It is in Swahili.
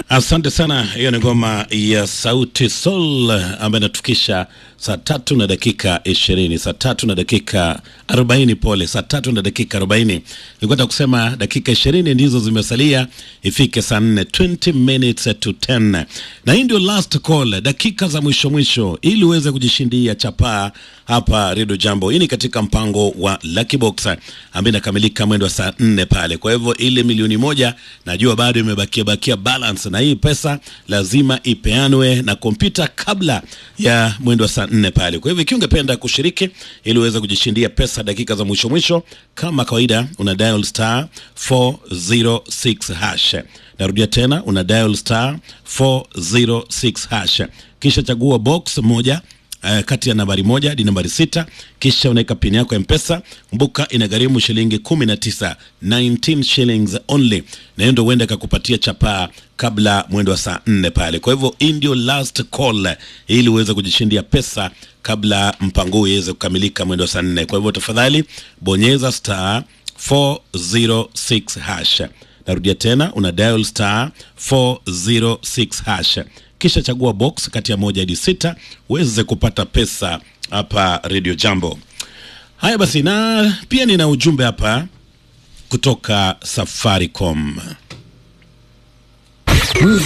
Asante sana. Hiyo ni ngoma ya Sauti Sol ambayo inatufikisha saa tatu na dakika ishirini, saa tatu na dakika arobaini. Pole, saa tatu na dakika arobaini. Nilikuwa kusema dakika ishirini ndizo zimesalia ifike saa nne, 20 minutes to 10, na hii ndio last call, dakika za mwisho mwisho, ili uweze kujishindia chapaa hapa Redio Jambo. Hii ni katika mpango wa Lucky Box ambayo inakamilika mwendo wa saa nne pale. Kwa hivyo ile milioni moja najua bado imebakia bakia balance, na hii pesa lazima ipeanwe na kompyuta kabla ya mwendo wa saa nne pale. Kwa hivyo ikiwa ungependa kushiriki ili uweze kujishindia pesa dakika za mwisho mwisho, kama kawaida, una dial star 406 hash. Narudia tena, una dial star 406 hash, kisha chagua box moja Uh, kati ya nambari moja hadi nambari sita kisha unaweka pini yako ya mpesa. Mbuka inagharimu shilingi kumi na tisa 19 shillings only, na hiyo ndio huenda ikakupatia chapaa kabla mwendo wa saa nne pale. Kwa hivyo hii ndio last call ili uweze kujishindia pesa kabla mpango huu iweze kukamilika mwendo wa saa nne. Kwa hivyo tafadhali bonyeza star 406 hash. Narudia tena, una dial star 406 hash kisha chagua box kati ya moja hadi sita uweze kupata pesa hapa Radio Jambo. Haya basi, na pia nina ujumbe hapa kutoka Safaricom.